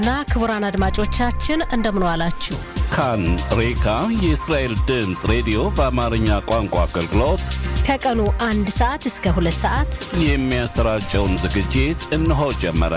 እና ክቡራን አድማጮቻችን እንደምን ዋላችሁ። ካን ሬካ የእስራኤል ድምፅ ሬዲዮ በአማርኛ ቋንቋ አገልግሎት ከቀኑ አንድ ሰዓት እስከ ሁለት ሰዓት የሚያሰራጨውን ዝግጅት እነሆ ጀመረ።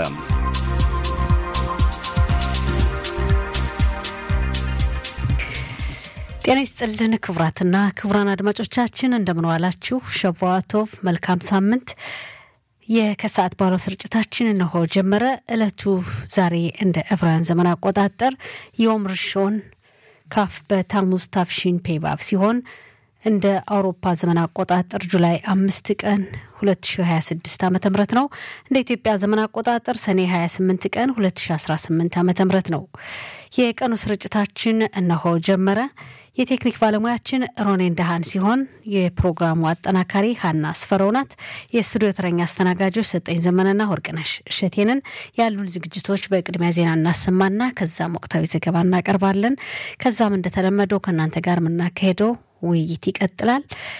ጤና ይስጥልን ክቡራትና ክቡራን አድማጮቻችን እንደምን ዋላችሁ። ሸቫዋቶቭ መልካም ሳምንት። የከሰዓት ባለው ስርጭታችን እነሆ ጀመረ። ዕለቱ ዛሬ እንደ ዕብራውያን ዘመን አቆጣጠር ዮም ርሾን ካፍ በታሙዝ ታፍሺን ፔባብ ሲሆን እንደ አውሮፓ ዘመን አቆጣጠር ጁላይ አምስት ቀን 2026 ዓ ም ነው። እንደ ኢትዮጵያ ዘመን አቆጣጠር ሰኔ 28 ቀን 2018 ዓ ም ነው። የቀኑ ስርጭታችን እነሆ ጀመረ። የቴክኒክ ባለሙያችን ሮኔን ደሃን ሲሆን የፕሮግራሙ አጠናካሪ ሀና አስፈረው ናት። የስቱዲዮ ተረኛ አስተናጋጆች ሰጠኝ ዘመንና ወርቅነሽ እሸቴንን። ያሉን ዝግጅቶች በቅድሚያ ዜና እናሰማና ከዛም ወቅታዊ ዘገባ እናቀርባለን። ከዛም እንደተለመደው ከእናንተ ጋር የምናካሄደው ውይይት ይቀጥላል።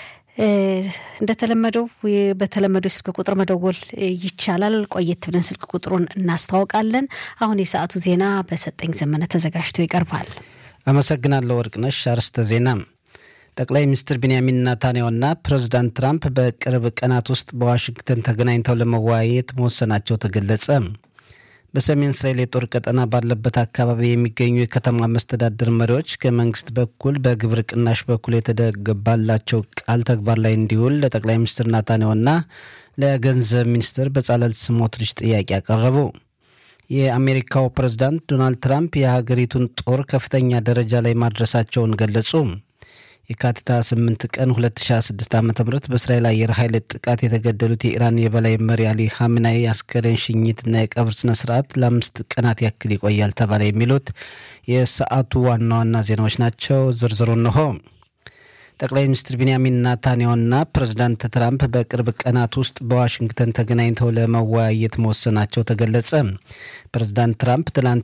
እንደተለመደው በተለመደው የስልክ ቁጥር መደወል ይቻላል። ቆየት ብለን ስልክ ቁጥሩን እናስተዋውቃለን። አሁን የሰዓቱ ዜና በሰጠኝ ዘመነ ተዘጋጅቶ ይቀርባል። አመሰግናለሁ ወርቅነሽ። አርዕስተ ዜና ጠቅላይ ሚኒስትር ቢንያሚን ናታንያሁና ፕሬዚዳንት ትራምፕ በቅርብ ቀናት ውስጥ በዋሽንግተን ተገናኝተው ለመወያየት መወሰናቸው ተገለጸ። በሰሜን እስራኤል የጦር ቀጠና ባለበት አካባቢ የሚገኙ የከተማ መስተዳድር መሪዎች ከመንግስት በኩል በግብር ቅናሽ በኩል የተደገባላቸው ቃል ተግባር ላይ እንዲውል ለጠቅላይ ሚኒስትር ናታንያሁና ለገንዘብ ሚኒስትር በጻለል ስሞትሪች ጥያቄ አቀረቡ። የአሜሪካው ፕሬዝዳንት ዶናልድ ትራምፕ የሀገሪቱን ጦር ከፍተኛ ደረጃ ላይ ማድረሳቸውን ገለጹ። የካቲት 8 ቀን 2026 ዓ ም በእስራኤል አየር ኃይል ጥቃት የተገደሉት የኢራን የበላይ መሪ አሊ ኻሜናይ አስከሬን ሽኝትና የቀብር ስነ ስርዓት ለአምስት ቀናት ያክል ይቆያል ተባለ። የሚሉት የሰዓቱ ዋና ዋና ዜናዎች ናቸው። ዝርዝሩ እንሆ። ጠቅላይ ሚኒስትር ቢንያሚን ናታንያሁና ፕሬዚዳንት ትራምፕ በቅርብ ቀናት ውስጥ በዋሽንግተን ተገናኝተው ለመወያየት መወሰናቸው ተገለጸ። ፕሬዚዳንት ትራምፕ ትላንት